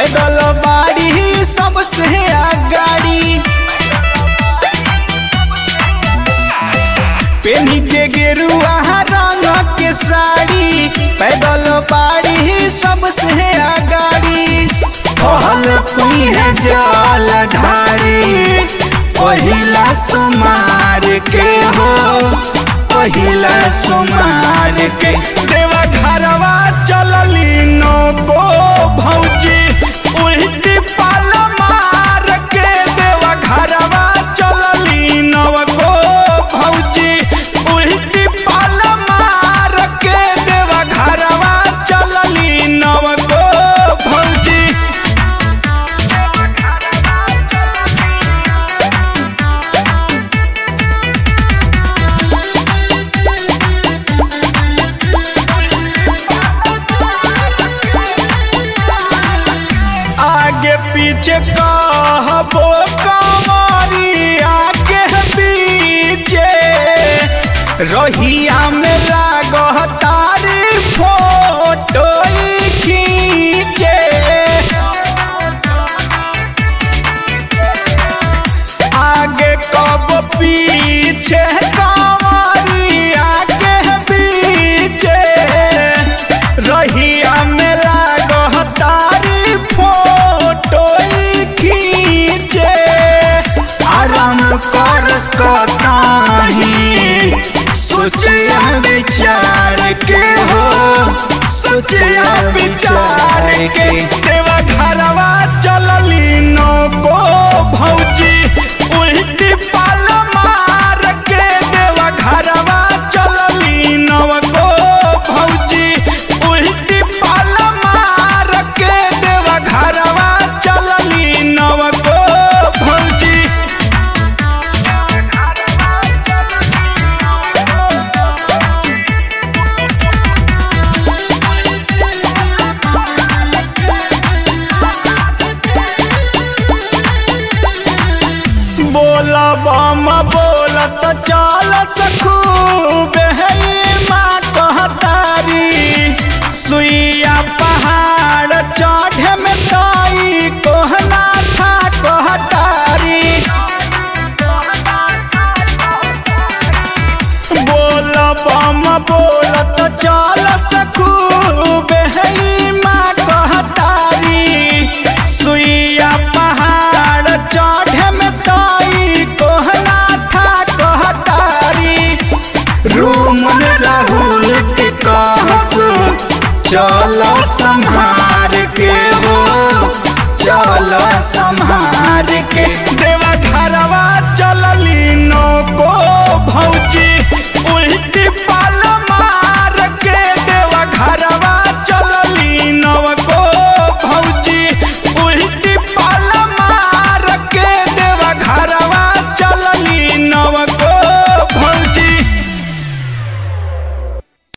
पैदल बाड़ी सबसे आगाड़ी पेनी के गेरुआ रंग के साड़ी पैदल बाड़ी सबसे आगाड़ी कहल पुई है जल ढारी पहिला सुमार के हो पहिला सुमार के देवा घरवा चलली नो को भौजी उल्टी पाल मार के देवा घरवा चलली नव को भौजी उल्टी पाल मार के देवा घरवा चलली नव को भौजी आगे पीछे कहबो कमरी आगे पीछे रहिया में लागह तारी फोटो खींचे आगे कब पीछे कमरी आगे पीछे रहिया में लागह तारी फोटो खींचे आराम करस कताही सोचिया विचार के हो सोचिया विचार के देवा घरवा चलली नो को भौजी उल्टी पाल मार के देवा घरवा चलली नव को भौजी उल्टी पाल मार के देवा घरवा चलली नव को भौजी बोला बम बोलत चल सखू माँ कहतारी सुइया पहाड़ चढ़े में तई कोहना था कहतारी बोल बम बोलत चल सखू माँ कहतारी सुइया पहाड़ चढ़े में तई कोहना था कहतारी रूम राहुल के कहस चल संहार के हो चल संहार के देवा घरवा चलली नो को भौजी